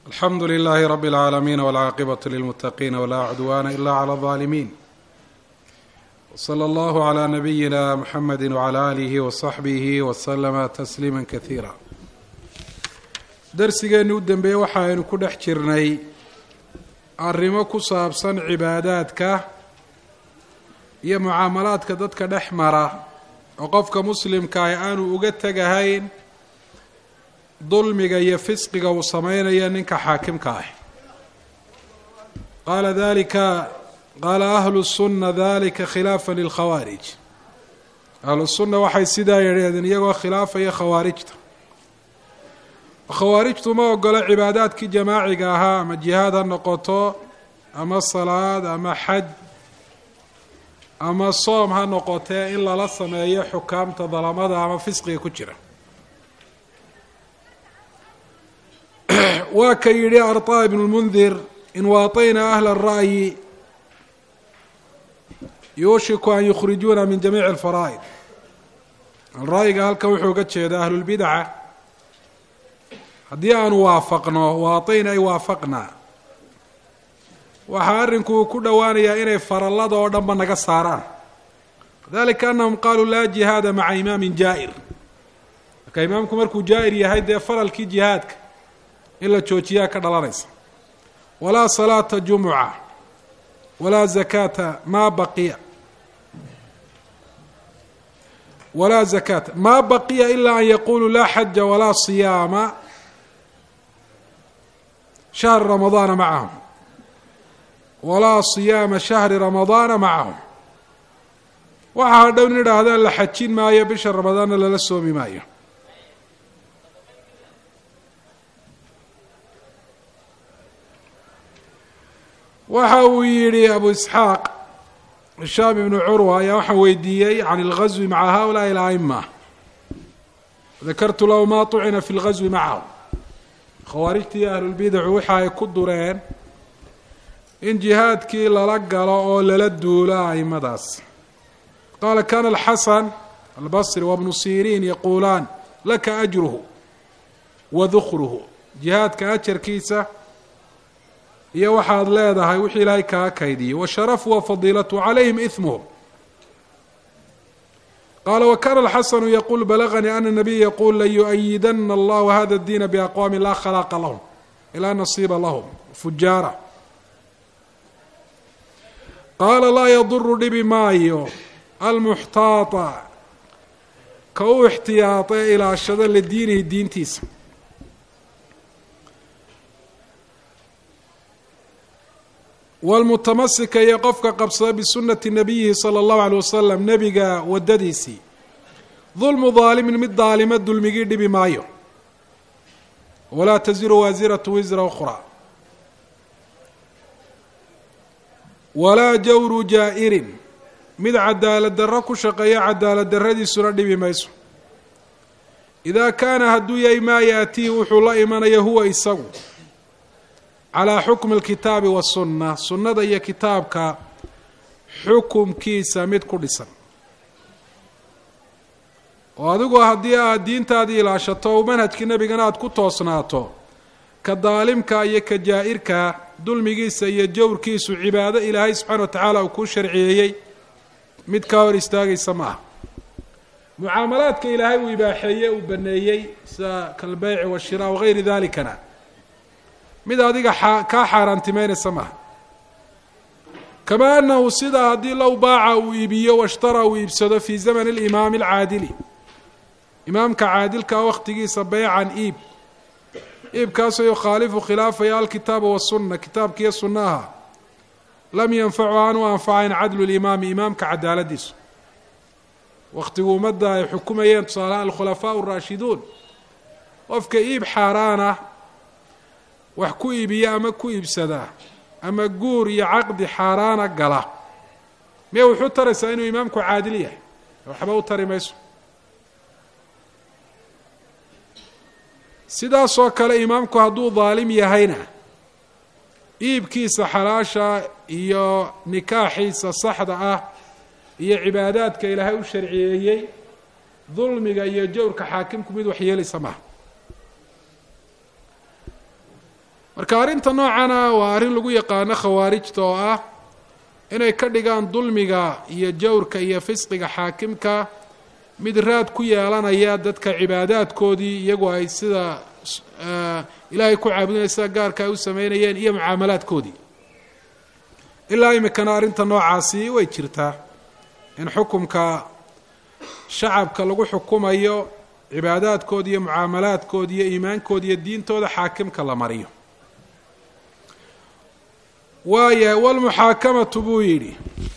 alxamdu lilaahi rabi اlcaalamiin wاlcaaqibatu lilmuttaqiina walaa cudwaana ila clى اlظaalimiin wslى allahu clى nabiyina muxamedi wclى aalihi wasaxbihi waslama tasliima kasiira darsigeenni u dembeeyey waxa aynu ku dhex jirnay arrimo ku saabsan cibaadaadka iyo mucaamalaadka dadka dhex mara oo qofka muslimkaah aanu uga tegahayn dulmiga iyo fisqiga uu sameynaya ninka xaakimka ah qaala dalika qaala ahlu sunna dalika khilaafa lilkhawaarij ahlu sunna waxay sidaa yidhahdeen iyagoo khilaafaya khawaarijta khawaarijtu ma ogolo cibaadaadkii jamaaciga ahaa ama jihaad ha noqoto ama salaad ama xaj ama soom ha noqotee in lala sameeyo xukaamta dalamada ama fisqiga ku jira waa ka yidhi arطa ibn اlmundir in waطayna ahla الra'yi yuushiku an yukhrijuuna min jamiici اlfaraa'id ra'yiga halkan wuxuu uga jeeda ahlulbidaca haddii aanu waafaqno waatayna ay waafaqnaa waxaa arrinku uu ku dhowaanayaa inay farallada oo dhanba naga saaraan dalika anahum qaluu laa jihaada maca imaamin jaa'ir marka imaamku markuu jaa'ir yahay dee faralkii jihaadka in la joojiyaa ka dhalanaysa walaa salaata jumuca walaa zakaata maa baqiya walaa zakaata maa baqiya ilaa an yaquluu laa xaja walaa siyaama shahri ramadaana macahum walaa siyaama shahri ramadaana macahum waxaa hadhow in idhaahdaan la xajin maayo bisha ramadaanna lala soomi maayo waxa uu yidhi abu isxaaq hishaam ibnu curwa ayaa waxaan weydiiyey can اlgazwi maca haulaai اla'ima dakartu lahu ma طucina fi اlgazwi macahum khawaarijtii iyo ahlulbidacu waxa ay ku dureen in jihaadkii lala galo oo lala duulo aimadaas qaala kana alxasan albasri wabnu siriin yaquulaan laka ajruhu wa dukruhu jihaadka ajarkiisa iyo waxaad leedahay wixii ilaahay kaa kaydiyey washarafu wa fadiilatu calayhim ihmuhum qaala wakana alxasanu yaquul balaganii ana nabiya yaquul layu'ayidana allahu hada اdiina biaqwaami laa khalaaqa lahum ilaa nasiiba lahum fujaara qaala laa yaduru dhibi maayo almuxtaata ka u ixtiyaata ee ilaashada lidiinihi diintiisa wlmutamasika iyo qofka qabsada bisunati nabiyihi sala allahu aleyh wasalam nebiga waddadiisii dulmu daalimin mid daalima dulmigii dhibi maayo walaa taziru waasiratu wisra ukhraa walaa jawru jaa'irin mid cadaalad darro ku shaqeeya cadaalad darradiisuna dhibi mayso idaa kaana hadduu yahay maa yaatihi wuxuu la imanaya huwa isagu calaa xukmi alkitaabi wasunna sunnada iyo kitaabka xukumkiisa mid ku dhisan oo adigu haddii aad diintaadii ilaashato o manhajkii nebigana aada ku toosnaato ka daalimka iyo ka jaa'irka dulmigiisa iyo jawrkiisu cibaado ilaahay subxaana wa tacaala uu kuu sharciyeeyey mid kaa hor istaagaysa ma aha mucaamalaadka ilaahay uu ibaaxeeye uu baneeyey sida kalbeyci washiraa wagayri dalikana mid adiga kaa xaaraantimeynaysa maaha kamaa anahu sidaa haddii low baaca uu iibiyo washtara uu iibsado fii zamani alimaami alcaadili imaamka caadilkaa wakhtigiisa beycan iib iibkaasoo yukhaalifu khilaafaya alkitaaba wasunna kitaabkiiyo sunnaha lam yanfacu aan u anfacayn cadlu limaami imaamka cadaaladiisu wakhtigu ummadda ay xukumayeen tusaalahaan alkhulafaau araashiduun qofka iib xaaraana wax ku iibiya ama ku iibsadaa ama guur iyo caqdi xaaraana gala miya wuxuu taraysaa inuu imaamku caadil yahay waxba u tari mayso sidaasoo kale imaamku hadduu daalim yahayna iibkiisa xalaasha iyo nikaaxiisa saxda ah iyo cibaadaadka ilaahay u sharciyeeyey dulmiga iyo jawrka xaakimku mid wax yeelaysa maaha marka arrinta noocana waa arrin lagu yaqaano khawaarijta oo ah inay ka dhigaan dulmiga iyo jawrka iyo fisqiga xaakimka mid raad ku yeelanaya dadka cibaadaadkoodii iyagu ay sida ilaahay ku caabudinaya sida gaarka ay u sameynayeen iyo mucaamalaadkoodii ilaa imikana arrinta noocaasi way jirtaa in xukumka shacabka lagu xukumayo cibaadaadkooda iyo mucaamalaadkooda iyo iimaankooda iyo diintooda xaakimka la mariyo waayahay walmuxaakamatu buu yidhi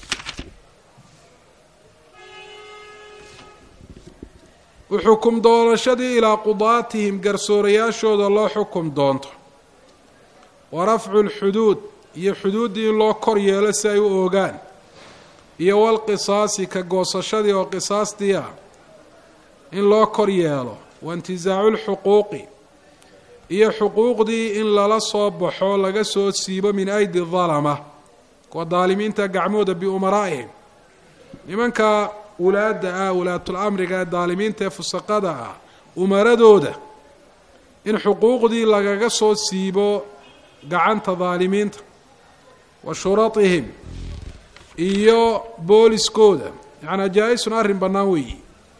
uxukum doonashadii ilaa qudaatihim garsoorayaashooda loo xukum doonto wa rafcu lxuduud iyo xuduuddii in loo kor yeelo si ay u oogaan iyo walqisaasi ka goosashadii oo qisaastii ah in loo kor yeelo wa intizaacu lxuquuqi iyo xuquuqdii in lala soo baxo laga soo siibo min aydi dalama kuwa daalimiinta gacmooda biumaraa'ihim nimanka wulaadda ah walaatul amriga ee daalimiinta ee fusaqada ah umaradooda in xuquuqdii lagaga soo siibo gacanta daalimiinta wa shuratihim iyo booliskooda yacnaa jaa-isun arrin bannaan weeyi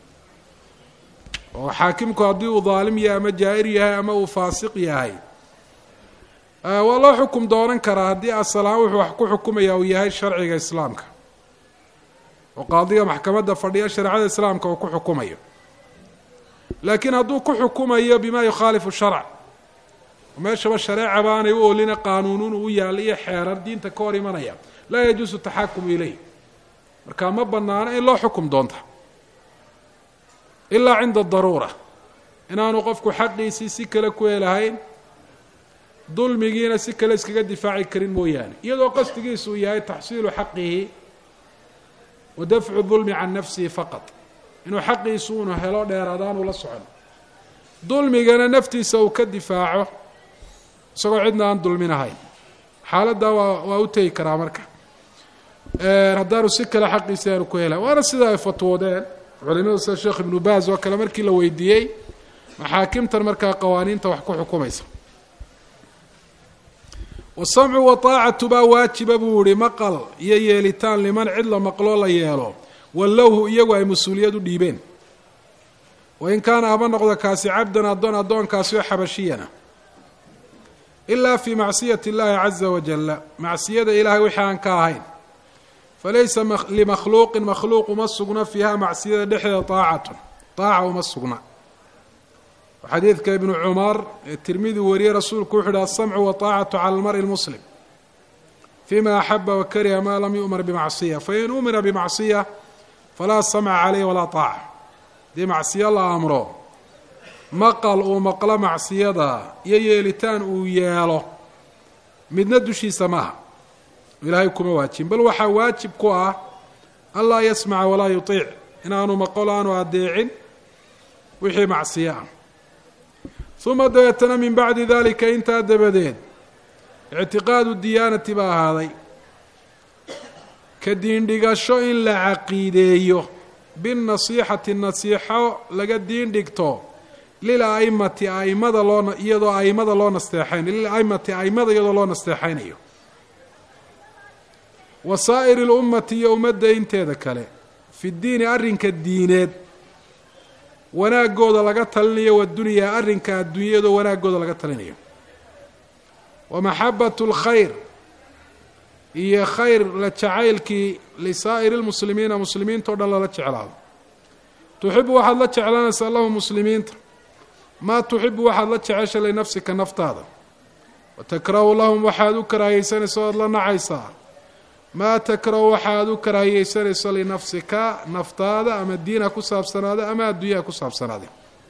oo xaakimku haddii uu daalim yahay ama jaa-ir yahay ama uu faasiq yahay waa loo xukum doonan karaa haddii asalahaan wuxuu wax ku xukumaya uu yahay sharciga islaamka oo qaadiga maxkamadda fadhiya shareecada islaamka uu ku xukumayo laakiin hadduu ku xukumayo bima yukhaalifu sharc meeshaba shareeca baanay u olina qaanuunuun u yaalla iyo xeerar diinta ka hor imanaya laa yajuusu taxakumu ileyh marka ma banaano in loo xukum doonta ilaa cinda daruura inaanu qofku xaqiisii si kale ku helahayn dulmigiina si kale iskaga difaaci karin mooyaane iyadoo qasdigiisu uu yahay taxsiilu xaqihi wa dafcu dulmi can nafsihi faqad inuu xaqiisu unu helo dheeraadaanu la socon dulmigana naftiisa uu ka difaaco isagoo cidna aan dulminahayn xaaladdaa waa waa u tegi karaa marka haddaanu si kale xaqiisi aanu ku helayn waana sida ay fatwoodeen culimadu sida sheekh ibnu baaz oo kale markii la weydiiyey maxaakimtan markaa qawaaniinta wax ku xukumaysa wasamcu waaacatu baa waajiba buu yihi maqal iyo yeelitaan liman cid la maqloo la yeelo wallowhu iyagu ay mas-uuliyad u dhiibeen wain kaana haba noqdo kaasi cabdan addoon addoonkaasi oo xabashiyana ilaa fii macsiyati اllahi caza wajala macsiyada ilahay wixii aan ka ahayn falaysa limakhluuqin makhluuq uma sugna fiiha macsiyada dhexdeeda aacatun aaca uma sugna xadiidka ibnu cumar ee tirmidi wariyey rasuulku wuxu uhi asamcu waaacatu cala almari lmuslim fima axaba wakariha ma lam yu'mar bimacsiya fain umira bimacsiya falaa samca caleyh walaa aaca haddii macsiyo la amro maqal uu maqlo macsiyada iyo yeelitaan uu yeelo midna dushiisa maaha ilaahay kuma waajibin bal waxaa waajib ku ah anlaa yasmaca walaa yuiic inaanu maqolo aanu adeecin wixii macsiyo ah uma dabeetana min bacdi dalika intaa dabadeed ictiqaadu diyaanati baa ahaaday ka diindhigasho in la caqiideeyo binasiixati nasiixo laga diindhigto lil aimati aimada loo iyadoo aimada loo nasteexayn lil aimati aimada iyadoo loo nasteexaynayo wa saa'iri lummati iyo ummadda inteeda kale fi diini arrinka diineed wanaagooda laga talinayo wadunyaa arrinka adduunyadoo wanaagooda laga talinayo wa maxabatu lkhayr iyo khayr la jacaylkii lisaa'iri lmuslimiina muslimiinta o dhan lala jeclaado tuxibu waxaad la jeclanaysaa lahu muslimiinta maa tuxibu waxaad la jecesha linafsika naftaada wa takrahu lahum waxaad u karaahiyeysanaysa oad la nacaysaa maa takrahu waxaad u karaahiyeysanayso linafsika naftaada ama diinha ku saabsanaada ama adduunyaha ku saabsanaada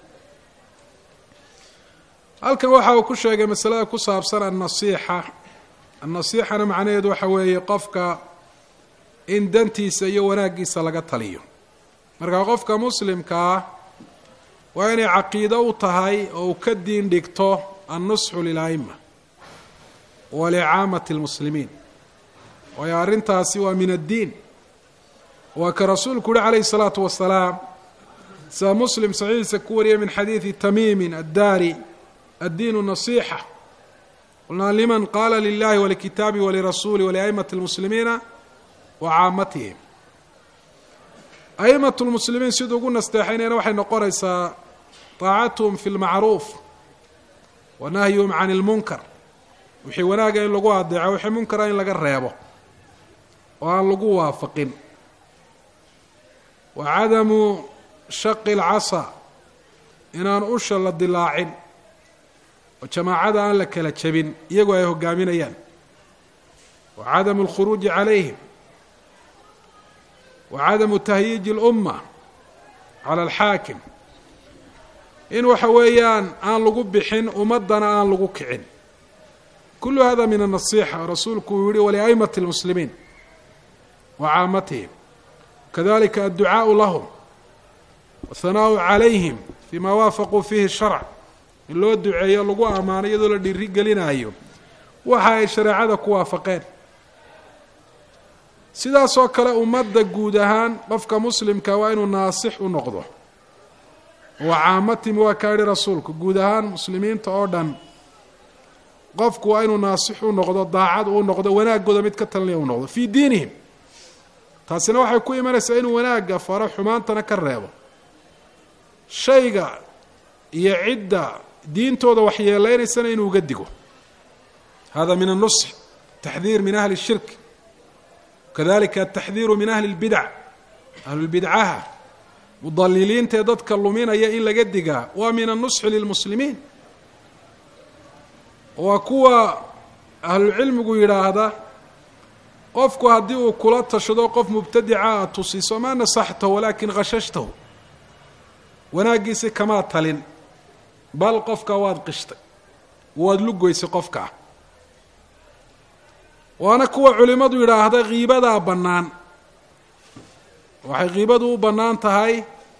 halkan waxa uu ku sheegay masalada ku saabsan annasiixa annasiixana macnaheedu waxa weeye qofka in dantiisa iyo wanaaggiisa laga taliyo marka qofka muslimka ah waa inay caqiido u tahay oo uu ka diin dhigto annusxu lila'ima wa licaamati lmuslimiin waayo arrintaasi waa min addiin waa ka rasuulku uhi calayhi salaatu wasalaam sida muslim saxiixiisa ku wariyay min xadiidi tamiimin addaari addiinu nasiixa qulnaa liman qaala lilahi walikitaabi walirasuuli waliaimati lmuslimiina wa caamatihim a'imat lmuslimiin siduu ugu nasteexaynayna waxay noqonaysaa taacatuhum fi lmacruuf wa nahyuhum can ilmunkar wixii wanaaga in lagu adeeco wixii munkara in laga reebo oo aan lagu waafaqin wa cadamu shaqi lcasa inaan usha la dilaacin oo jamaacada aan la kala jabin iyagoo ay hogaaminayaan wa cadamu alkhuruuji calayhim wa cadamu tahyiiji اlumma cala alxaakim in waxa weeyaan aan lagu bixin ummaddana aan lagu kicin kulu hada min النaصixa rasuulku uu yihi waliأimati الmuslimiin wa caamatihim kadalika adducaaءu lahm wahanaaءu calayhim fima waafaquu fihi الsharc in loo duceeyo lagu ammaano iyadoo la dhiri gelinayo waxa ay shareecada ku waafaqeen sidaasoo kale ummadda guud ahaan qofka muslimka waa inuu naasix u noqdo wa caamatihim waa kaa yihi rasuulku guud ahaan muslimiinta oo dhan qofku waa inuu naasix u noqdo daacad uu noqdo wanaagooda mid ka talinaya u noqdo fii diinihim taasina waxay ku imanaysaa inuu wanaagga faro xumaantana ka reebo shayga iyo cidda diintooda waxyeeleynaysana inuu uga digo hada min الnusx taxdiir min ahli الshirk kadalika ataxdiiru min ahli اlbidac ahlulbidcaha mudaliliintaee dadka luminaya in laga digaa waa min الnusxi lilmuslimiin waa kuwa ahlucilmigu yidhaahda qofku haddii uu kula tashado qof mubtadica aad tusiso ma nasaxtahu walaakin khashashtahu wanaaggiisi kamaad talin bal qofka waad qishtay waad lugoysay qofkaa waana kuwa culimmadu yidhaahda kiibadaa bannaan waxay kiibadu u bannaan tahay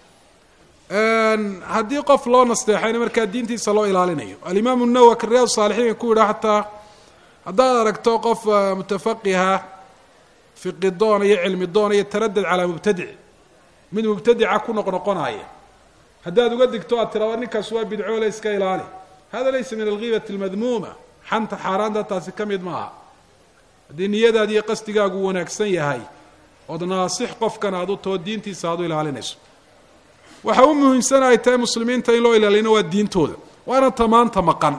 haddii qof loo nasteexayna markaa diintiisa loo ilaalinayo alimaamu nawowi ka riyaad saalixiin ku yidhaha xataa haddaad aragto qof mutafaqiha fiqi doona iyo cilmi doona iyo taradad calaa mubtadic mid mubtadica ku noqnoqonaya haddaad uga digto aad tiraado ninkaas waa bidcoole iska ilaali hada laysa min algiibati almadmuuma xanta xaaraanta taasi ka mid maaha haddii niyadaadi iyo qasdigaagu wanaagsan yahay ood naasix qofkan aad u too diintiisa aad u ilaalinayso waxa u muhiimsan ay tahay muslimiinta in loo ilaalino waa diintooda waana tamaanta maqan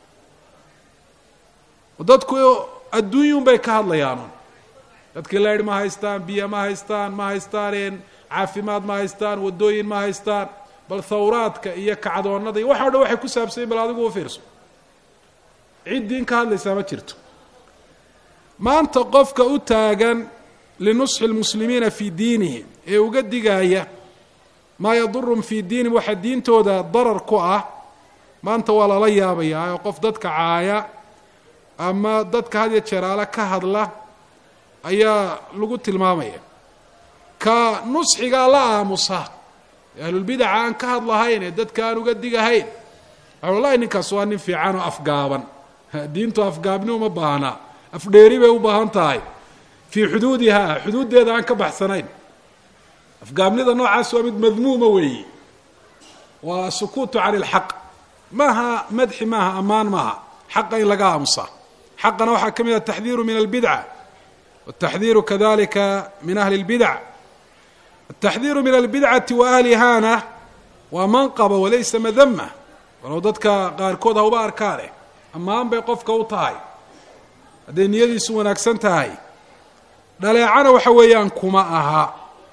dadku adduunyun bay ka hadlayaan dadkii leydh ma haystaan biyo ma haystaan ma haystaan caafimaad ma haystaan wadooyin ma haystaan bal thawraadka iyo kacdoonada iyo waxa o dhan waxay ku saabsanyin bal adigu u fiirso cid diin ka hadlaysaa ma jirto maanta qofka u taagan linusxi lmuslimiina fii diinihim ee uga digaaya maa yadurum fii diinihim waxa diintooda darar ku ah maanta waa lala yaabayaa oo qof dadka caaya ama dadka had iyo jeeraale ka hadla ayaa lagu tilmaamaya ka nusxigaa la aamusa ahlulbidaca aan ka hadlahayn ee dadka aan uga digahayn wallahi ninkaas waa nin fiican oo afgaaban diintu afgaabni uma baahna afdheeri bay u baahan tahay fii xuduudihaa xuduuddeeda aan ka baxsanayn afgaabnida noocaas waa mid madmuuma weeyi waa sukuutu cani ilxaq maaha madxi maaha ammaan maaha xaqa in laga aamusa xaqana waxaa ka mid ah ataxdiiru min albidca wataxdiiru kadalika min ahli اlbidac ataxdiiru min albidcati wa ahlihana waa manqaba walaysa madama walow dadka qaarkood ha uba arkaane ammaan bay qofka u tahay hadday niyadiisu wanaagsan tahay dhaleecana waxa weeyaan kuma aha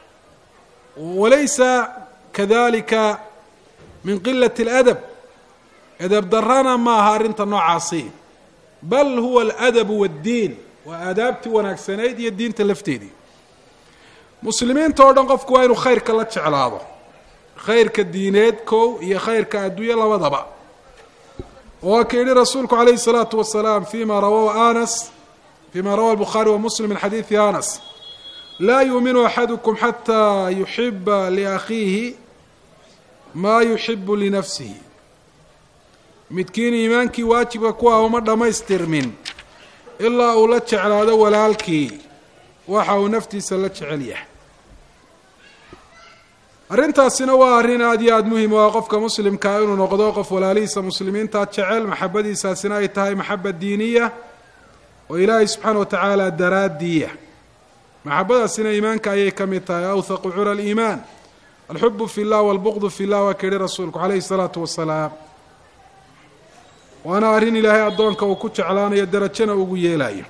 walaysa kadalika min qilat اladab edab darana ma aha arrinta noocaasi bal huwa aladabu waddiin waa aadaabtii wanaagsanayd iyo diinta lafteedii muslimiinta oo dhan qofku waa inuu khayrka la jeclaado khayrka diineed kow iyo khayrka adduunye labadaba waa ka yihi rasuulku calayhi الsalaatu wasalaam fima rawahu anas fima rawahu الbukhaari wa muslim min xadiidi anas laa yuuminu axadukum xataa yuxiba liakhiihi maa yuxibu linafsihi midkiin iimaankii waajibka ku ah uma dhammaystirmin ilaa uu la jeclaado walaalkii waxa uu naftiisa la jecel yahay arrintaasina waa arrin aada iyo aada muhim u ah qofka muslimkaa inuu noqdo qof walaalihiisa muslimiinta jecel maxabadiisaasina ay tahay maxaba diiniya oo ilaahay subxaana watacaala daraadiya maxabadaasina iimaanka ayay ka mid tahay awthaqu cura aliimaan alxubu fi llah walbuqdu fi llah waa ka yihi rasuulku calayhi salaatu wasalaam waana arrin ilaahay addoonka uu ku jeclaanayo darajana ugu yeelayo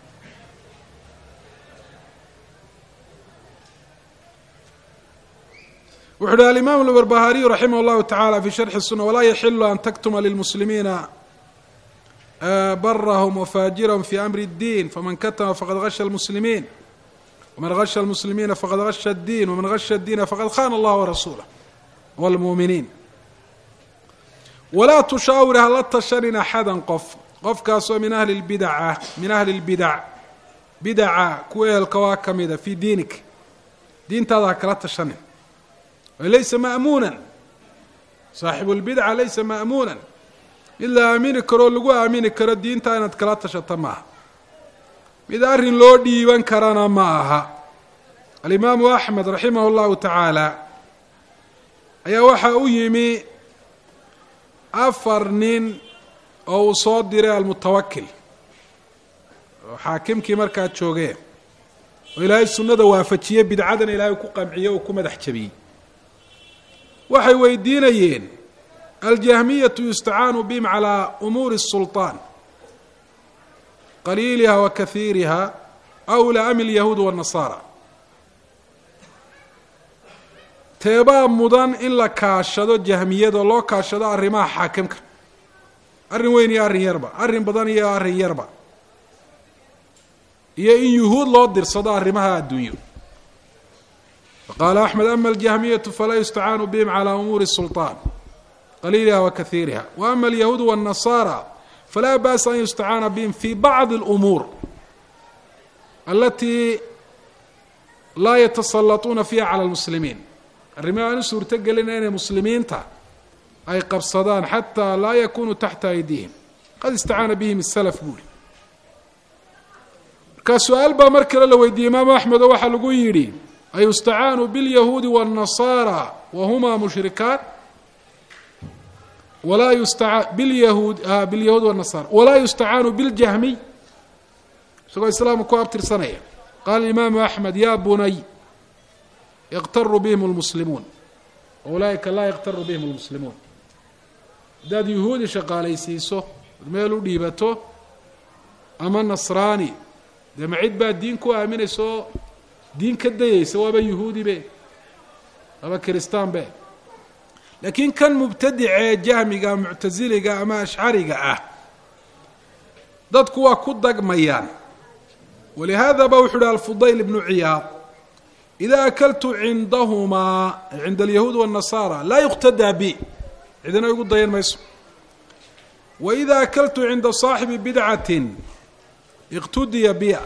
wuxu uhi alimaam albarbahariyu raximah اllahu tacala fi sharxi الsuna walaa yaxilu an taktuma lilmuslimiina barahum wafajirahum fi amri اddiin faman katama faqad gasha اlmuslimiin wman gasha اlmuslimiina faqad gasha اddiin wman gasha اddiina faqad khana allah warasuulah wاlmuuminiin walaa tushaawir hala tashanin axada qof qofkaasoo min ahli lbidaca min ahli اlbidac bidaca kuwa ehelka waa ka mida fii diinik diintaada ha kala tashanin laysa ma'muunan saaxibu lbidca laysa ma'muunan mid la aamini karoo lagu aamini karo diinta inaad kala tashato maaha mid arrin loo dhiiban karana ma aha alimaamu axmed raximah اllahu tacaala ayaa waxaa u yimi afar nin oo uu soo diray almutawakil oo xaakimkii markaa joogee oo ilaahay sunnada waafajiye bidcadana ilaahay ku qamciye oo ku madax jabiyey waxay weydiinayeen aljahmiyatu yustacaanu bihim calaa umuuri الsulطaan qaliiliha wa kahiiriha awla am ilyahuud wالnasaara teebaa mudan in la kaashado jahmiyada loo kaashado arrimaha xaakimka arrin weyn iyo arrin yarba arrin badan iyo arrin yarba iyo in yuhuud loo dirsado arrimaha adduunyo faqaala axmed ama aljahmiyatu falaa yustacaanu bihim calaa umuuri الsulطaan qaliiliha wa kahiiriha wa ama alyahuud wالnasaara falaa ba'sa an yustacaana bihim fi bacdi اlumuur alatii laa yatasallatuuna fiiha cala اlmuslimiin arrimaha aan u suurto gelina inay muslimiinta ay qabsadaan xataa laa yakunuu taxta aydihim qad istacaana bihim الsalaf buuri markaa su-aal baa mar kale la weydiiyey imaamu axmed oo waxaa lagu yidhi ayustacaanu biاlyahuudi wالnasaara wahumaa mushrikaan walaa yusta bilyahuud bilyahuud wالnasaara walaa yustacaanu biاljahmiy isagoo islaamka ku abtirsanaya qaala imaamu axmed ya bunay yaqtaru bihim اlmuslimuun ulaaئika laa yaqtaru bihim اlmuslimuun haddaad yuhuudi shaqaalaysiiso ad meel u dhiibato ama nasraani dee ma cid baa diin ku aaminaysa oo diin ka dayaysa waaba yuhuudi be waaba kiristaan be laakiin kan mubtadicee jahmiga muctasiliga ama ashcariga ah dadku waa ku dagmayaan walihaada ba wuxu uhi alfudayl ibnu ciyaad ida akaltu cindahumaa cinda alyahuud wالnasaara laa yuqtadaa bi cidina igu dayan mayso waida akaltu cinda saaxibi bidcatin iqtudiya biya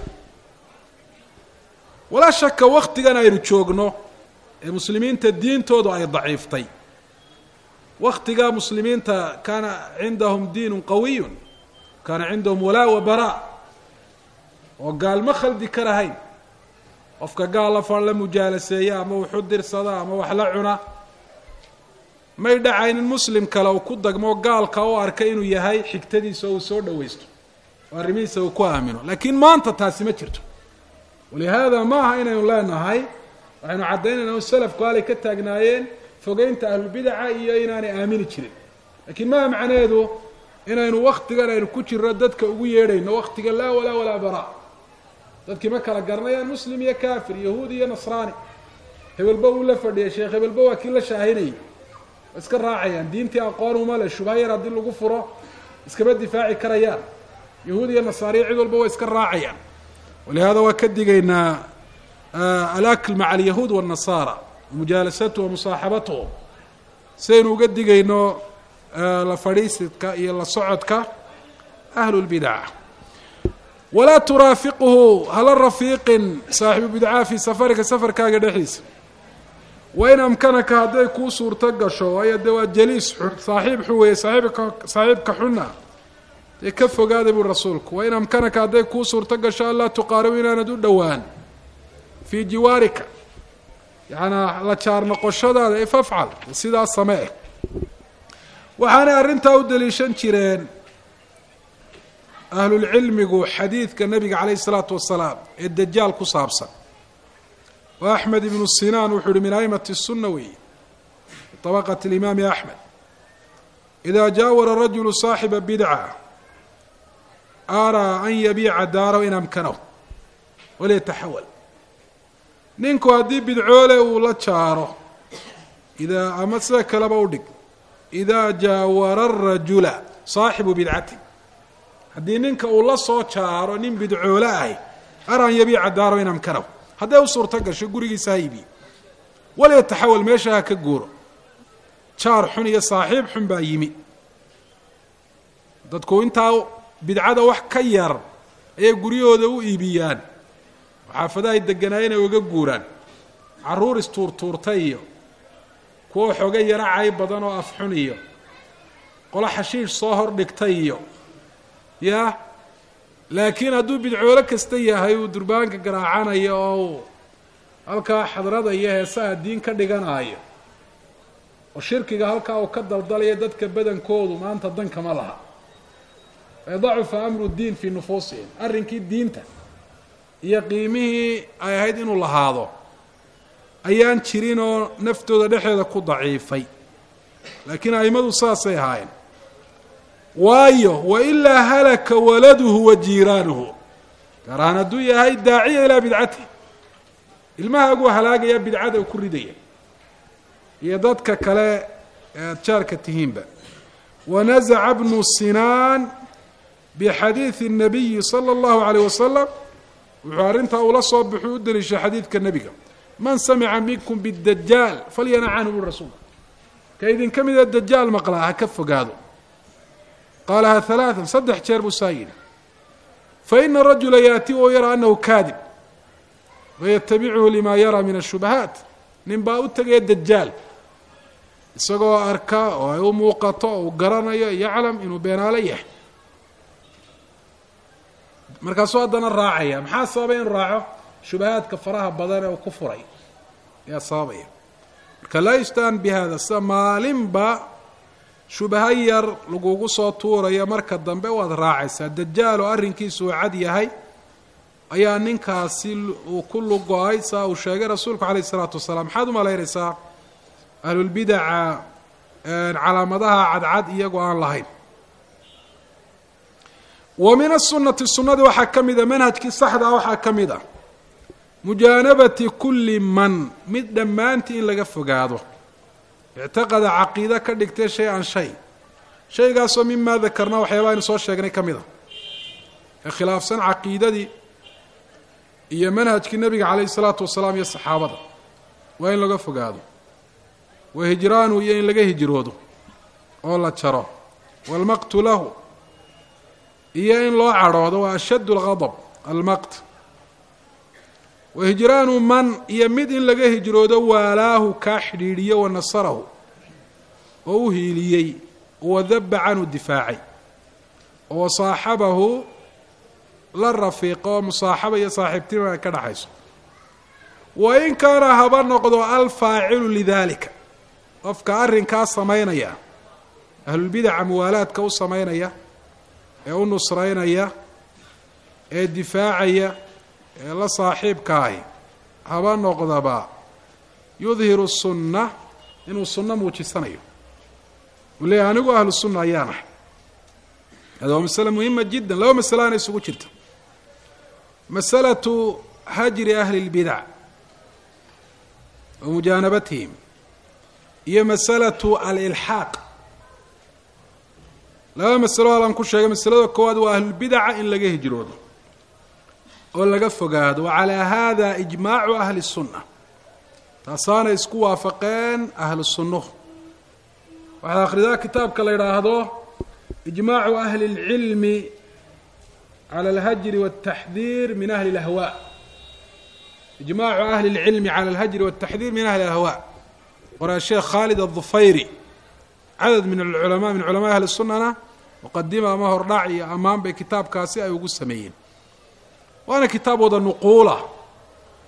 walaa shaka waktigan aynu joogno ee muslimiinta diintoodu ay daciiftay waktigaa muslimiinta kaana cindahum diinu qawiyun kaana cindahum walaa wa bara oo gaalma khaldi karahayn qofka gaal la far la mujaalaseeya ama wuxu dirsada ama wax la cuna may dhacaynin muslim kale uu ku dagmo gaalka u arka inuu yahay xigtadiisa oo uu soo dhawaysto oo arrimihiisa uu ku aamino laakiin maanta taasi ma jirto walihaada ma aha inaynu leenahay waxaynu caddaynayna salafku halay ka taagnaayeen fogeynta ahlulbidaca iyo inaanay aamini jirin lakiin maha macnaheedu inaynu waktigan aynu ku jirno dadka ugu yeedhayno waktiga laa walaa walaa bara dadkii ma kala garanayaan muslim iyo kafir yahuud iyo nasraani hebelba uu la fadhiyay sheekh hebelba waa kii la shaahinayay waa iska raacayaan diintii aqoon uma le shubha yar haddii lagu furo iskama difaaci karayaan yahuud iyo nasaariya cid walba waa iska raacayaan walihaada waa ka digaynaa alakl maca alyahuud wالnasaara mujaalasatuhu wamusaaxabatuhu sidaynu uga digayno la fadhiisidka iyo la socodka ahlu lbidaca walaa turaafiquhu hala rafiiqin saaxibu bidcaha fii safarika safarkaaga dhexdiisa wain amkanaka hadday kuu suurto gasho waayo dee waa jaliis xun saaxiib xun weeye saaxiibka saaxiibka xunna dee ka fogaada bui rasuulku wain amkanaka hadday kuu suurto gasho anlaa tuqaaribu inaanad u dhowaan fii jiwaarika yacanaa la jaar noqoshadaada ee fafcal sidaas samee waxaanay arrintaa u daliishan jireen ahlulcilmigu xadiidka nabiga calayh isalaatu wasalaam ee dajaal ku saabsan wa axmed ibnu sinaan wuxuu uhi min aimati sunna weeye طabaqat اlimaami axmed ida jaawara rajulu saaxiba bidca araa an yabiica daarahu in amkanahu waliyataxawal ninku haddii bidcoole uu la jaaro idaa ama sida kaleba u dhig idaa jaawara arajula saaxibu bidcati haddii ninka uu la soo jaaro nin bidcoole ahy ara an yabiica daarahu in amkanahu hadday u suurto gasho gurigiisa ha iibiyo waliyataxawal meesha ha ka guuro jaar xun iyo saaxiib xun baa yimi dadku intaa bidcada wax ka yar ayay guryahooda u iibiyaan oo xaafadahay deganaayeen ay uga guuraan carruur istuurtuurtay iyo kuwo xooga yaro cay badan oo afxun iyo qolo xashiish soo hor dhigtay iyo yaa laakiin hadduu bidcoolo kasta yahay uu durbaanka garaacanayo oo uu halkaa xadrada iyo heesaha diin ka dhiganaayo oo shirkiga halkaa uu ka daldalaya dadka badankoodu maanta dankama laha dacufa amru diin fii nufuusihim arrinkii diinta iyo qiimihii ay ahayd inuu lahaado ayaan jirin oo naftooda dhexeeda ku daciifay laakiin a'immadu saasay ahaayeen waayo wailaa halaka waladuhu wa jiiraanuhu gaar ahaan hadduu yahay daaciya ilaa bidcatihi ilmahaaguu halaagaya bidcada ku ridaya iyo dadka kale ee aada jaarka tihiinba wanazaca bnu sinaan bixadiidi الnabiyi salى اllahu عalيه wasalam wuxuu arrintaa ula soo baxuu u deliishay xadiidka nebiga man samica minkum bاdajaal falyana canhu bu rasuul ka idinka mida dajaal maqlaa ha ka fogaado qaalaha ثalaaثa saddex jeer buu saa yidhi faina rajula yaأti oo yara anahu kaadib wayatabichu lima yara min الshubahaat nin baa u tegaya dajaal isagoo arka oo ay u muuqato oo uu garanayo yaclam inuu beenaalo yahay markaasuu haddana raacaya maxaa sababay inuu raaco shubahaadka faraha badan ee uu ku furay ayaa sababaya marka laa yustaan bi hada sida maalinba shubaha yar lagugu soo tuurayo marka dambe waad raacaysaa dajaal oo arrinkiisu uu cad yahay ayaa ninkaasi uu ku lugo-ay saa uu sheegay rasuulku calayh isalaatu wasalaam maxaad u malaynaysaa ahlulbidaca calaamadaha cadcad iyagoo aan lahayn wa min asunati sunnadii waxaa ka mid a manhajkii saxda ah waxaa ka mid a mujaanabati kulli man mid dhammaantii in laga fogaado ictiqada caqiide ka dhigtay shay an shay shaygaasoo mimaa dakarna waxyaaba aynu soo sheegnay ka mid a ee khilaafsan caqiidadii iyo manhajkii nebiga calayhi salaatu wasalaam iyo saxaabada waa in laga fogaado wa hijraanu iyo in laga hijroodo oo la jaro waalmaqtu lahu iyo in loo cadhoodo waa ashaddu algadab almaqt wa hijraanu man iyo mid in laga hijroodo waalaahu kaa xidhiidhiyo wa nasarahu oo u hiiliyey wadaba canhu difaacay oo saaxabahu la rafiiqo oo musaaxaba iyo saaxiibtinima ay ka dhaxayso wa in kaana haba noqdo alfaacilu lidalika qofka arrinkaa samaynaya ahlulbidaca muwaalaadka u samaynaya ee u nusraynaya ee difaacaya ee la saaxiibkaahi haba noqdaba yudhiru sunna inuu sunno muujisanayo uu leeyahy anigu ahlu sunna ayaan ahay hada waa masale muhima jiddan laba masale aana isugu jirta masalatu hajri ahli اlbidac wa mujaanabatihim iyo masalatu alilxaaq laba masalo halaan ku sheegay masalada koowaad waa ahlulbidaca in laga hijroodo oo laga fogaado wa calaa hada ijmaacu ahli الsunna taasaana isku waafaqeen ahlu sunnuhu waxaad akhridaa kitaabka la yidhaahdo ijmaacu ahli اlcilmi cala alhajri wاltaxdiir min ahli اlahwa ijmaacu ahli اlcilmi cala alhajri wاltaxdiir min ahli اlahwa qoraa sheekh khaalid adufayri cadad min alculamaa min culamaai ahli sunnana muqadima ama hordhac iyo ammaan bay kitaabkaasi ay ugu sameeyeen waana kitaab wada nuquula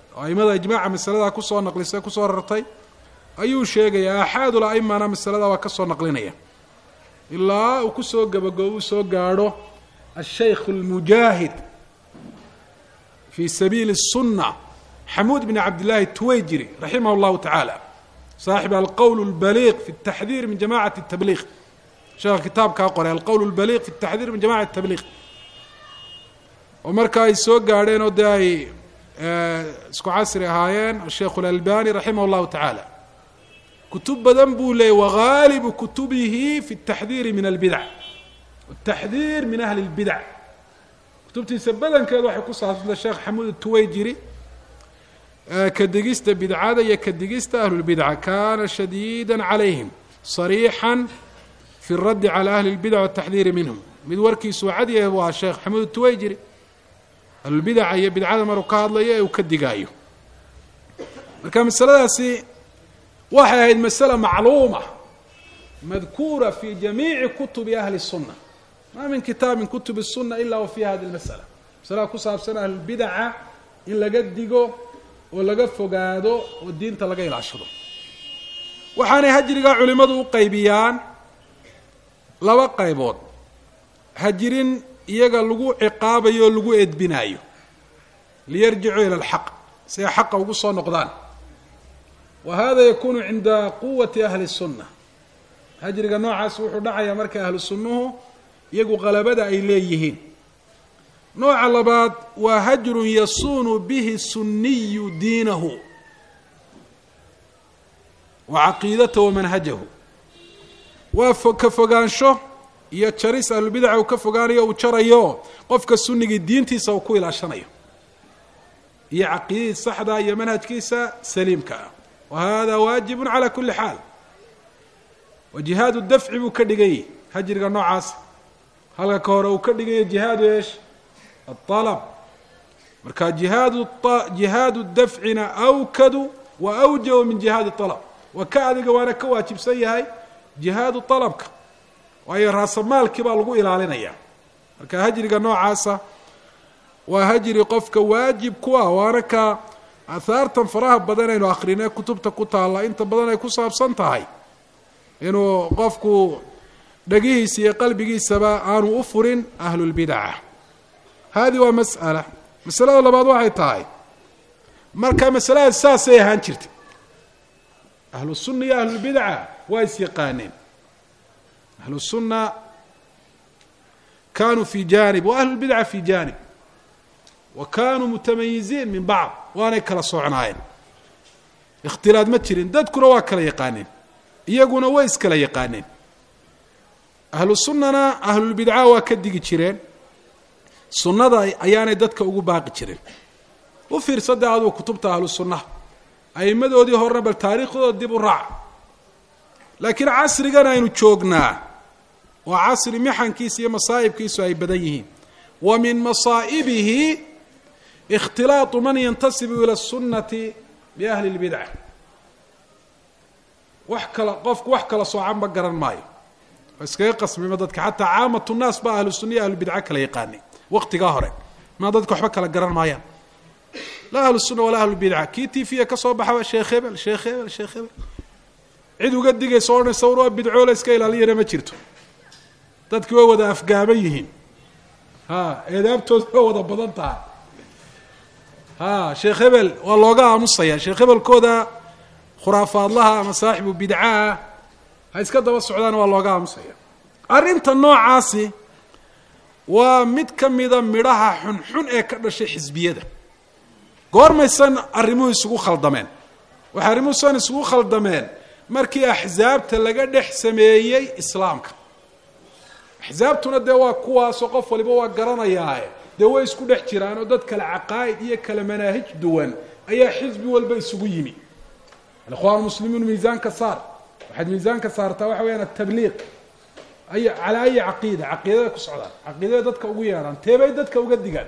oo aimada ijmaaca masaladaa kusoo naqlisay kusoo rartay ayuu sheegaya axaadul aimana masalada waa ka soo naqlinaya ilaa uu kusoo gabagoobu soo gaadho ashaykh اlmujaahid fi sabiili الsuna xamuud bn cabd llahi tuwayjiri raximah اllahu tacaala saaxib alqowl اlbaliiq fi اtaxdiir min jamacat الtabliiq sheekha kitaabkaa qoray alqowl اlbaliiq fi اtaxdiir min jamacat الtabliiq oo marka ay soo gaadheen oo dee ay isku casri ahaayeen asheikh اlalbani raximah اllahu tacaala kutub badan buu leeyay wagaalibu kutubihi fi اtaxdiiri min albidac ataxdiir min ahli اlbidac kutubtiisa badankeedu waxay ku saabsanta sheekh xamuud tuwayjiri ka digista bidcada iyo ka digista ahlulbidca kana shadiida calayhim صariixا fi اraddi calى ahli اlbidc wالtaxdiiri minhum mid warkiisu cadyahe bu ahaa sheekh xamuud tuwayjiri ahlulbidaca iyo bidcada maruu ka hadlayo ee uu ka digaayo marka masaladaasi waxay ahayd masale macluuma madkuura fi jamiici kutubi ahli الsuna ma min kitaab min kutub الsuna ila wa fi hadi اlmasala masalada ku saabsan ahlulbidaca in laga digo oo laga fogaado oo diinta laga ilaashado waxaanay hajrigaa culimmadu u qaybiyaan laba qaybood hajirin iyaga lagu ciqaabayo o lagu edbinaayo liyarjicuu ila alxaq si ay xaqa ugu soo noqdaan wa hada yakunu cinda quwati ahli الsunna hajriga noocaas wuxuu dhacayaa marka ahlu sunnuhu iyagu qalabada ay leeyihiin nooca labaad waa hajrun yasunu bihi suniyu diinahu wa caqiidatahu wa manhajahu waa ka fogaansho iyo jaris ahlubidaca uu ka fogaanayo uu jarayo qofka sunigii diintiisa uu ku ilaashanayo iyo caqiidadiisa saxda iyo manhajkiisa saliimka ah wa hada waajibun cala kuli xaal wa jihaadu dafci buu ka dhiganyay hajriga noocaas halka ka hore uu ka dhiganya jihaadu eesh aلطalb marka jihaadu jihaadu dafcina awkadu wa awjabu min jihaadi طalb waa ka adiga waana ka waajibsan yahay jihaadu طalabka waayo raasamaalkii baa lagu ilaalinaya marka hajriga noocaasa waa hajri qofka waajib ku ah waana ka aahaartan faraha badan aynu akrinee kutubta ku taalla inta badan ay ku saabsan tahay inuu qofku dhagihiisa iyo qalbigiisaba aanu u furin ahlulbidaca hadi waa mas'ala masalada labaad waxay tahay marka masalada saasay ahaan jirtay ahlu sunna iyo ahlulbidaca waa is yaqaaneen ahlu sunna kanuu fi janib wa ahlu lbidca fi janib wa kanuu mutamayiziin min bacd waanay kala socnaayeen ikhtilaad ma jirin dadkuna waa kala yaqaaneen iyaguna way iskala yaqaaneen ahlu sunnana ahlulbidca waa ka digi jireen sunnada ayaanay dadka ugu baaqi jirin u fiirsade aduu kutubta ahlu sunnaha a'imadoodii horena bal taariikhdooda dib u raac laakiin casrigan aynu joognaa waa casri mixankiisa iyo masaa'ibkiisu ay badan yihiin wa min masaa'ibihi ikhtilaatu man yantasibu ila sunnati biahli اlbidca wax kala qofku wax kala soocanba garan maayo waa iskaga qasmima dadka xataa caamatu nnaas ba ahlu sunna iyo ahlubidca kala yaqaanay waqtigaa hore maa dadka waxba kala garan maayaan laa ahlu sunna walaa ahlubidca kii tifiya ka soo baxaba sheekh hebel sheekh hebel sheekh hebel cid uga digaysa odhanaysa war waa bidcoola iska ilaaliyana ma jirto dadki way wada afgaaban yihiin ha eedaabtooda waa wada badan tahay ha sheekh hebel waa looga aamusaya sheekh hebelkooda khuraafaadlaha ama saaxibu bidcaah ha iska daba socdaana waa looga aamusaya arrinta noocaasi waa mid ka mida midhaha xunxun ee ka dhashay xisbiyada goormaysan arrimuhu isugu khaldameen waxay arrimuhu san isugu khaldameen markii axsaabta laga dhex sameeyey islaamka axsaabtuna dee waa kuwaasoo qof waliba waa garanayaae dee way isku dhex jiraan oo dad kale caqaa'id iyo kale manaahij duwan ayaa xisbi walba isugu yimi alikhwaan muslimiin miisaanka saar waxaad miisaanka saartaa waxa weyaan atabliiq ay calaa ayi caqiida caqiidada ku socdaan caqiidada dadka ugu yeedhaan teebay dadka uga digaan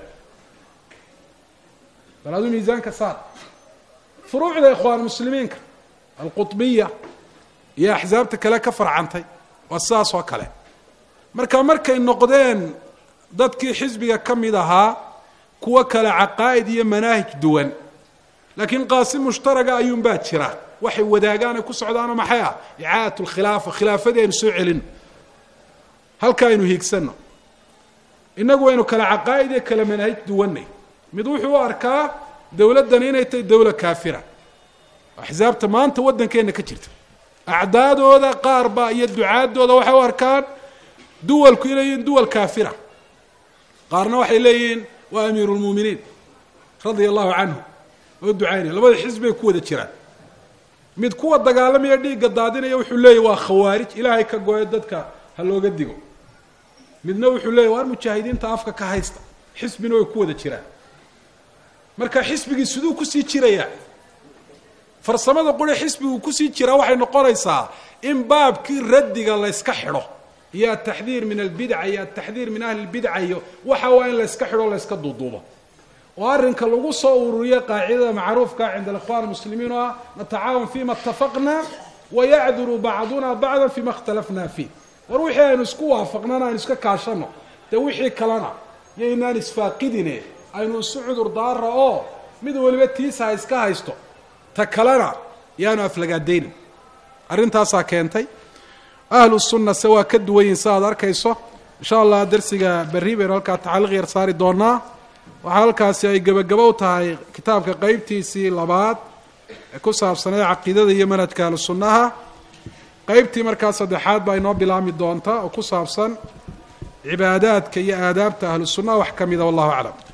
bal aduu miisaanka saar furuucda ikhwaan muslimiinka alquطbiya iyo axsaabta kale ka farcantay waa sidaas oo kale marka markay noqdeen dadkii xisbiga ka mid ahaa kuwo kale caqaa'id iyo manaahij duwan laakiin qaasim mushtaraga ayuunbaa jira waxay wadaagaan ay ku socdaano maxay ah icaadat lkhilaafa khilaafadii aynu soo celino halka aynu hiigsanno innagu waynu kala caqaa'id iyo kala manahij duwanay mid wuxuu u arkaa dowladdani inay tahay dowla kaafira axsaabta maanta waddankeenna ka jirta acdaadooda qaar baa iyo ducaadooda waxay u arkaan duwalku inay yihiin duwal kaafira qaarna waxay leeyihiin waa amiiru lmuuminiin radia allahu canhu oo ducaynaya labada xisbi bay ku wada jiraan mid kuwa dagaalamaya dhiigga daadinaya wuxuu leeyahy waa khawaarij ilaahay ka gooyo dadka ha looga digo midna wuxuu leeyahy waar mujaahidiinta afka ka haysta xisbina way ku wada jiraan marka xisbigii siduu kusii jirayaa farsamada quri xisbigu kusii jiraa waxay noqonaysaa in baabkii raddiga layska xidho iyo ataxdiir min albidca iyo ataxdiir min ahli lbidca iyo waxa waa in layska xidho layska duuduubo oo arrinka lagu soo ururiyo qaacidada macruufka cinda alikhwan muslimiin oo ah natacaawan fima itafaqna wayacduru bacduna bacda fima ikhtalafna fiih war wixii aynu isku waafaqnana aynu iska kaashano dee wixii kalena iyo inaan isfaaqidine aynu isu cudur daara oo mid waliba tiisa ha iska haysto ta kalena yaanu aflagaadaynin arrintaasaa keentay ahlu sunna se waa ka duwan yihin sa aad arkayso insha allah darsiga berri baynu halkaa tacaliiq yar saari doonaa waxaa halkaasi ay gebagabo u tahay kitaabka qeybtiisii labaad ee ku saabsanayd caqiidada iyo manhajka ahlu sunnaha qeybtii markaa saddexaad baa inoo bilaami doonta oo ku saabsan cibaadaadka iyo aadaabta ahlu sunnaha wax ka mida wallahu aclam